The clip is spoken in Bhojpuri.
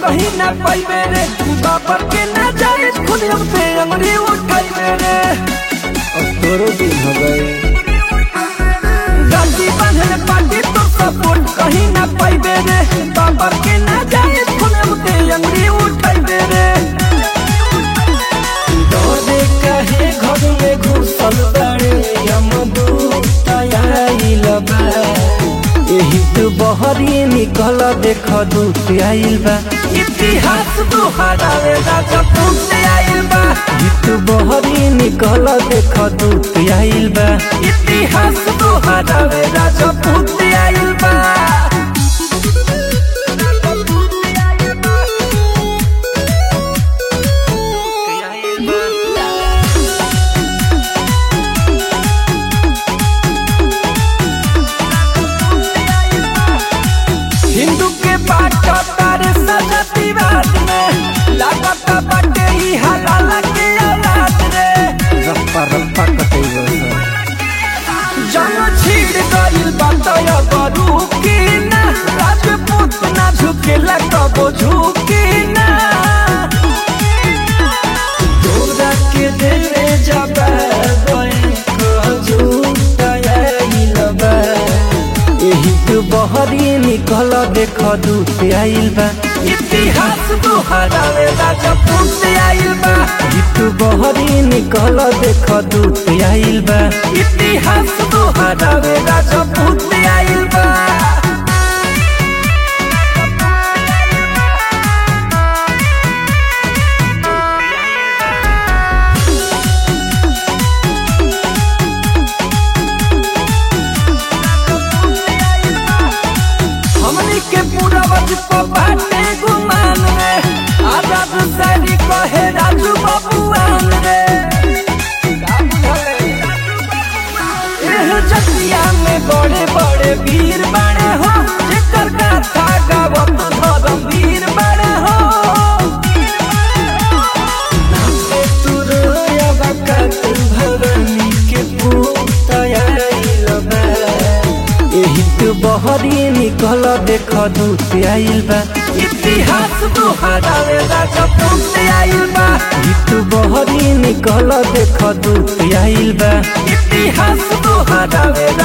कहीं ना पाइबे रे बाबर के ना जाए खुद हम पे अंगुरी उठाइबे रे अब तोरो दिन हो गए गांधी बांधल पार्टी तो सपोर्ट कहीं ना पाइबे रे बाबर के ना जाए खुद हम पे अंगुरी उठाइबे रे डरे काहे घर में घुसल बाड़े यमदूत आइल बा एही तो बहरी निकल देख दूत आइल बा इतिहास दोहरावे राजा पूछ आइल बा गीत बहरी निकल देख दूत आइल बा इतिहास दोहरावे राजा पूछ आइल बा हिंदू के बाट तारे सजातीवाद में लागत बाटे ही हलाल के औलाद रे रप्पा रप्पा कटैबो जन छीड़ गइल बात करू की ना राजपूत ना झुकेला कबो झुकी ना तोरा के देवे जबा झूठ आइल बा एही तो बहरी निकल देख दूत आइल बा इतिहास दोहरावे राजा पूछ आइल बा गीत बहरी निकल देख दूत आइल बा इतिहास दोहरावे राजा पूछ आइल बा हमनी के पूरा वजह बाटे गुमान रे आजाद सैनिक कहे राजू बबुआन रे एह जतिया में बड़े बड़े वीर बड़े हो जेकर गाथा गावत धर्म वीर बड़े हो तू रोया बकत भवानी के पूत आइल बा एही तो बहरी निकल देख दूत आइल बा इतिहास दोहरावे राजा पूछ आइल बा गीत बहरी निकल देख दूत आइल बा इतिहास दोहरावे